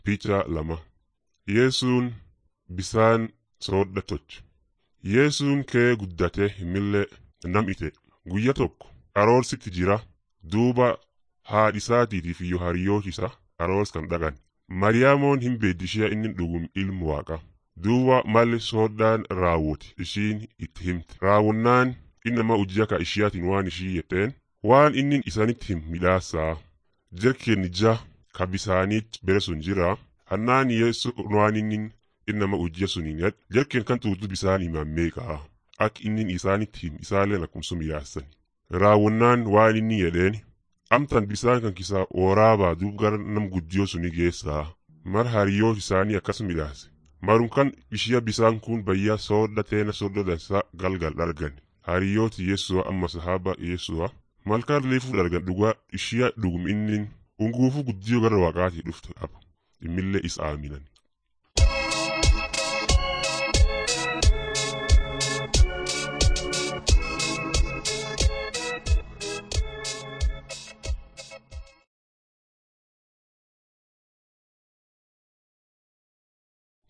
Picha lama Yesuun bisaan soodha tolche. Yesuun kee guddate himillee nam'ite guyya tokko aroorsitti jira duuba haadhisaatiitiif iyo hariyoota isa aroors kan dhaqan. Mariyaamoon hin beeddishee inni dhugum ilmu waaqa. Duuba malli soodhaan raawwate ishiin itti himte. Raawwannaan innama hojii akka ishiyaatiin waan ishii jetteen waan inni isanitti him midhaasaa. Jarkeen ija ka bisaaniit bere sun jira. Hannaan yeessu waan inni innama hojii suniin yad jarkeen kan tuutu bisaan himaan meeqaa. Akka inni isaanitti him isaalleen akkumsu midhaasan. Raawwannaan waan inni jedheen amtan bisaan kan kisaa waraabaa duub gara nam guddiyoo suni geessaa. Mar hariyoota isaanii akkas midhaase. Marum kan ishiya bisaan kun bayyaa soodha teena soodha dansaa galgal dhargan. Hariyooti Yesu'a amma sahaba Yesu'a. Malkaan leefuu dhargan dhugaa ishiya dhugum innin unguufu guddiyoo gara waaqaatii dhuftu dhaba. Immillee isa aaminan.